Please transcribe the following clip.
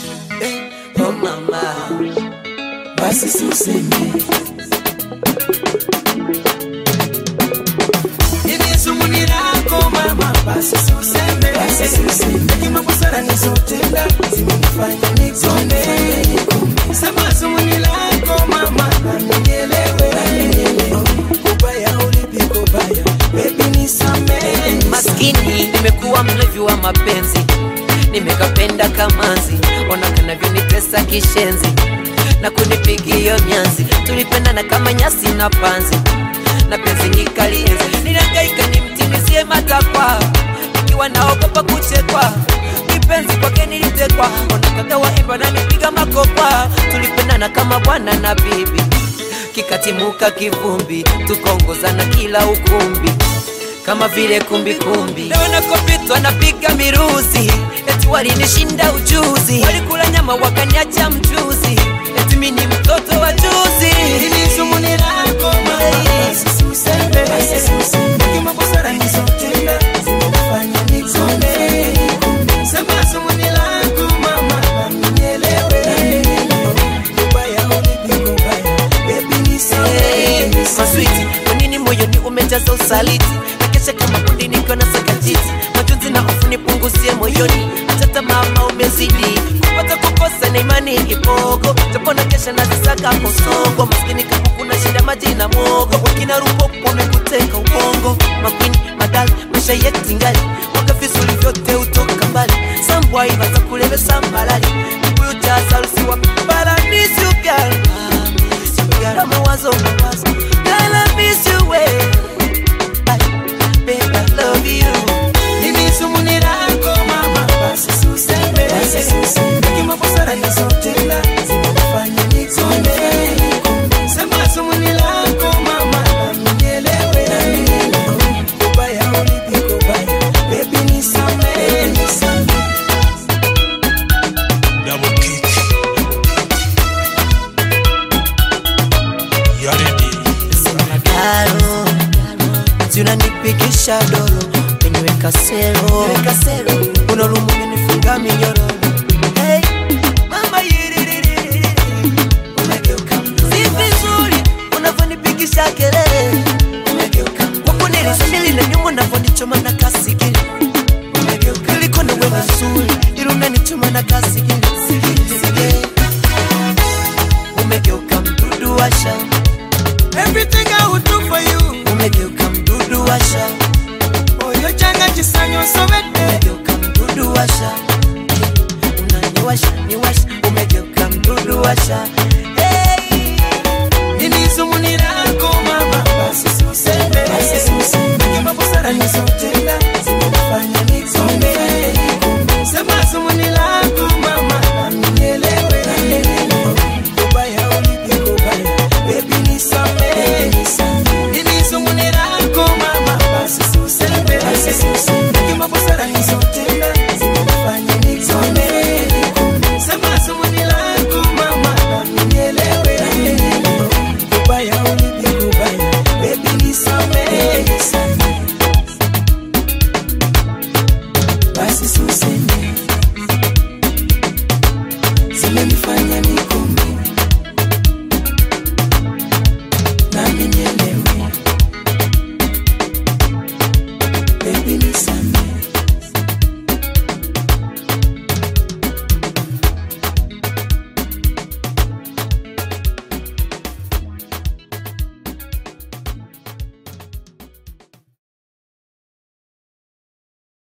eh, oh mama, basi suseme hivi sumuni lako mama, basi suseme, basi suseme, hekima busara nizotenda zimenifanya nikonde. Sema sumuni lako mama, na nielewe, na nielewe, kubaya ulipi kubaya, baby nisamehe, maskini nimekuwa mlevi wa mapenzi nimekapenda kamanzi ona kanavyonitesa kishenzi na kunipigia nyanzi tulipendana kama nyasi na panzi na penzi nikalienzi nilangaika nimtimizie matakwa ikiwa naogopa kuchekwa kipenzi kwake nilitekwa ona kaka waimba na nipiga makopa tulipendana kama bwana na bibi kikatimuka kivumbi tukaongozana kila ukumbi kama vile kumbikumbi leo nakopitwa napiga miruzi eti walinishinda ujuzi walikula nyama wakaniacha mchuzi eti mi ni mtoto wa juzi Hili sumuni lako mama, basi suseme, basi suseme, hekima busara nizotenda zimenifanya nikonde. Sema sumuni lako mama, na nielewe, na nielewe, kubaya ulipi kubaya, baby nisamehe, nisamehe. maswiti kwa nini moyoni umejaza usaliti nakesha kama kundi nikiwa na sakajiti majonzi na hofu nipunguzie moyoni hata mama umezidi kupata kukosa na imani ipogo japo na kesha nazisaka kosongo maskini kama kuna shida maji na mwogo wakina rupopo wamekuteka ubongo makwini madali maisha yetu ngali mwaka vizuri vyote utoka mbali sambwai baza kulevesa mbalali kibuyu cha sarusiwa paradisi ugali Got mawazo mawazo Girl, I miss you way Babe, I love you Hili sumuni lako mama, basi suseme, basi suseme, hekima busara nizotenda zimenifanya nikonde. Sema sumuni lako mama, na nielewe, na nielewe, kubaya ulipi kubaya, baby nisamehe, nisamehe. Double kick. You ready? Sema garo Ati unanipigisha dolo Niweka sero Unalumu umenifunga minyororo Hey, mama yiririri Umegeuka Si vizuri unavyonipigisha kelele umegeuka Wako nilisambili na nyuma unavyonichoma na kasikili umegeuka Niliko na wewe nzuri Ila unanichoma na kasikili Umegeuka mdudu wa shamba Everything I would do for you umegeuka mdudu washa Oyo changa chisanyo sobete umegeuka mdudu washa unaniwasha niwasha umegeuka mdudu washa hey. Nini sumuni lako mama Basi suseme Basi suseme Hekima busara nizote